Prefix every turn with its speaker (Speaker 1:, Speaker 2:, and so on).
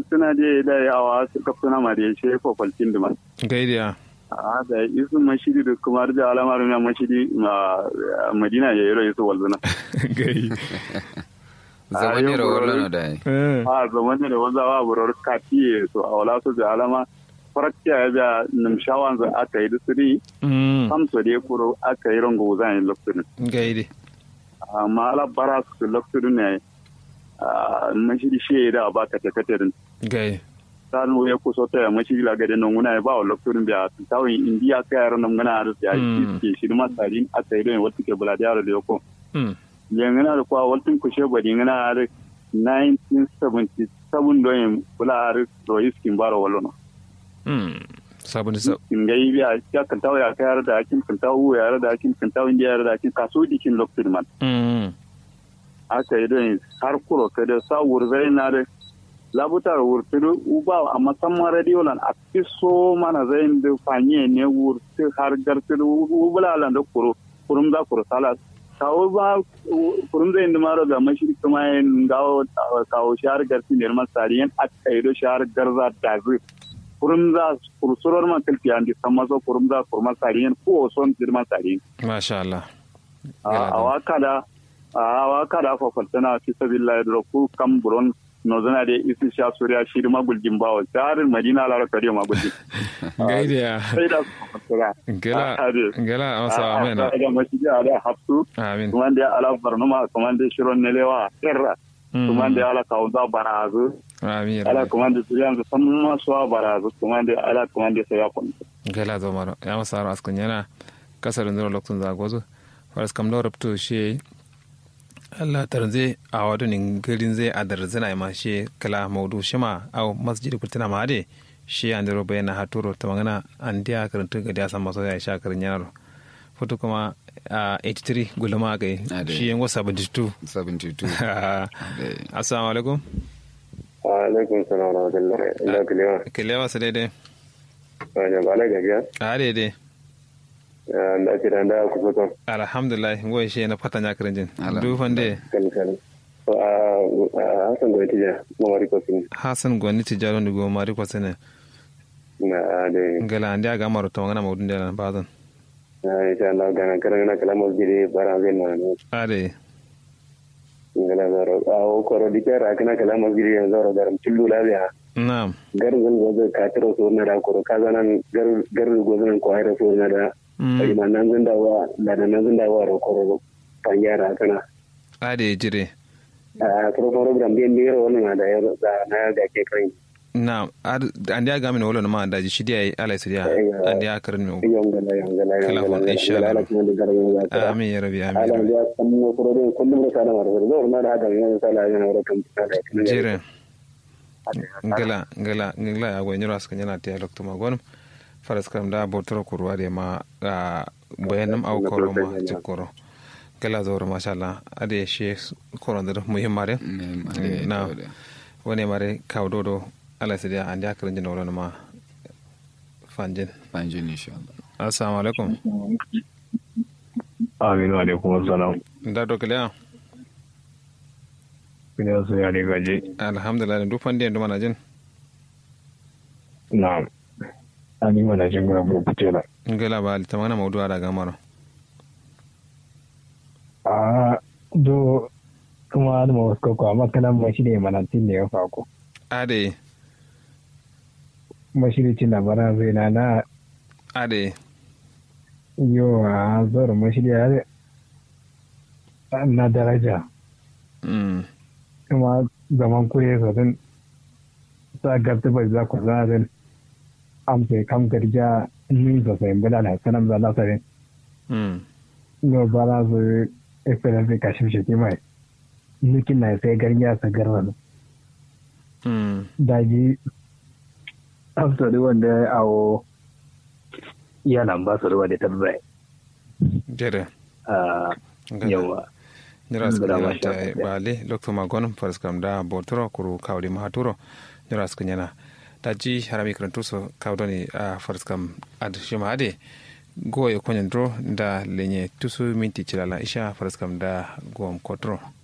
Speaker 1: suna da da yawa su kafsuna ma da ya ce kwalcin da ma
Speaker 2: gaidiya
Speaker 1: a da isu mashidi da kuma da alamar na mashidi ma madina ya yero yasu walzuna
Speaker 2: gai
Speaker 3: zamani
Speaker 1: yau
Speaker 3: rawar
Speaker 1: gobe-
Speaker 3: lana da yi
Speaker 1: a zaman da wanzawa burar katiye so a wala su da alama farakciya ya biya nimshawan za aka yi da siri samso da ya kuro aka yi rango zan yi lokacin
Speaker 2: gaidi
Speaker 1: amma ala bara su lokacin ne a mashidi shi da ba ka ta katarin
Speaker 2: gai
Speaker 1: san ya kuso ta ya mashidi la gade nan guna ya ba wa lokacin biya tawin indiya ka yaran nan guna da ya
Speaker 2: Mm.
Speaker 1: ke shi ma tsarin aka yi don wata ke bula da yaro da yako
Speaker 2: Mm.
Speaker 1: yangana da kwa waltin kushe bari ngana da 1977 don yin bula da royis kin baro wallo
Speaker 2: Mm. sabon da sab
Speaker 1: in ga yi ya ya kan tawo ya kayar da akin kan tawo ya da akin kan tawo indiya da akin kaso dikin lokacin man
Speaker 2: Mm.
Speaker 1: aka yi don har kuro ka da sa wurzai na da labutar wurturu uba a musamman radio lan a fiso mana zai da fanye ne wurtu har garturu ubulalan da kuro kurum za kuro sala kawo ba kurum zai da maro ga mashi kuma yin gawo kawo shahar garti ne man sariyan a kaido shahar garza da zai kurum za kursurar man kalfi an di sama so kurum za kurma sariyan ko son dirman sariyan
Speaker 2: masha Allah
Speaker 1: a waka da a waka da fakwaltana fi sabila da ku kan buron nozana da isi sha suriya shi da maguljin bawa tsarin madina lara kariya maguljin
Speaker 2: gaidiya
Speaker 1: sai da su fakwaltana
Speaker 2: gela gela amsa amena
Speaker 1: da mashi da ala hafsu
Speaker 2: amin
Speaker 1: kuma da ala barnuma kuma da shiron nelewa kirra
Speaker 2: Mm.
Speaker 1: kuma da ala kaunza barazu
Speaker 2: amin
Speaker 1: ala
Speaker 2: rabbi.
Speaker 1: kuma da suriyan da san masuwa barazu kuma da ala kuma da sai ya kwanta
Speaker 2: gela zo maro ya masa aro askun yana kasar ndiro lokacin zagozo faras kam lo rabto shi Allah tarze a wadu nin garin zai adar zina ma shi kala maudu shima au masjid kutina ma ade shi an dero bayana haturo ta magana an dia karanta ga dia san maso ya sha karin yanar foto kuma a 83 gulma ga
Speaker 3: Ade.
Speaker 2: shi yan wasa 72
Speaker 3: 72
Speaker 2: assalamu alaikum
Speaker 1: alaikum salam wa rahmatullahi ila kulewa
Speaker 2: kilewa su daidai
Speaker 1: wani ba na gajiya
Speaker 2: a daidai
Speaker 1: da ake da da ku fito
Speaker 2: alhamdulillah ngoy shi na fata nya karin jin
Speaker 3: Alhamdulillah.
Speaker 2: du fande
Speaker 1: kalkal a hasan gwai tija mawari kosin
Speaker 2: hasan goni tijaro ni go mari ko sene
Speaker 1: na da
Speaker 2: ngala andi aga maro to ngana mawdun de bazan
Speaker 1: na insha Allah gana karan na kala masjidi bara zai na ne
Speaker 2: ade
Speaker 1: ngala zaro a o koro dikara kana kala masjidi yanzu zaro garam tullu labiya
Speaker 2: na'am
Speaker 1: garzan gozo ka tiro so na da koro ka zanan gar gar gozo ko hayra so na da
Speaker 2: Mm.
Speaker 1: ai man nan zan dawa da nan zan dawa ro koro panyara kana
Speaker 2: ade jire
Speaker 1: a koro program bien biro wannan da ya da na ga ke kan
Speaker 2: na'am Ad- andi aga min wolo ma daji shidi ay ala sidiya
Speaker 1: Aiwa.
Speaker 2: andi aga karin mi
Speaker 1: yongala yongala
Speaker 2: Kala
Speaker 1: yongala
Speaker 2: wal insha Allah.
Speaker 1: yongala kuma da garan ya
Speaker 2: amin ya rabi amin ya
Speaker 1: ala
Speaker 2: rabi
Speaker 1: ya san mu kuro da kullum da sana mara zo na da hada yana sala yana wara kan tsada
Speaker 2: jire ngala ngala ngala ya go nyoro askan yana te lokto ma gonum faras kam da botoro kurwa de ma a bayanam au koro ma jikoro gala zoro masha Allah ade she koro da muhimmare na wani mare kawdo do ala sidiya andi akarin jin wolo ma fanjin
Speaker 3: Fanjin insha Allah.
Speaker 2: assalamu alaikum
Speaker 4: Aminu alaikum assalam.
Speaker 2: da do kiliya
Speaker 4: Ina so ya ne gaje.
Speaker 2: alhamdulillah duk fandi ndu mana jin
Speaker 4: Na'am. Ani mana jin gura bu kutela.
Speaker 2: ngala ba ta mana mawdu ada gamaro
Speaker 4: A do kuma da ma wasu ko amma kana ma shi ne mana tin ne ya fako.
Speaker 2: ade
Speaker 4: Mashiricin labaran zai na na
Speaker 2: ade
Speaker 4: yo a zoro mashiri ya na daraja
Speaker 2: mm
Speaker 4: kuma zaman kure sosai sa gabta bai za ku zarin amsa kam garja nin sosai bala na sanan za la sare
Speaker 2: mm
Speaker 4: no bala su esperance ka shi shi mai nukin na sai garja sa garra
Speaker 2: mm
Speaker 4: daji after the wanda ya awo yana ba su ruwa da tabbai
Speaker 2: jere
Speaker 4: a yawa
Speaker 2: jira su
Speaker 4: Ngala
Speaker 2: kanyana
Speaker 4: masha
Speaker 2: ta
Speaker 4: Allah.
Speaker 2: bale lokto magon faras kam da botoro kuru kawdi mahaturo jira su kanyana ta ji harami karantu so kawdoni a faras kam ad shima ade go e konyan dro da lenye tusu minti chilala isha faras kam da gom kotro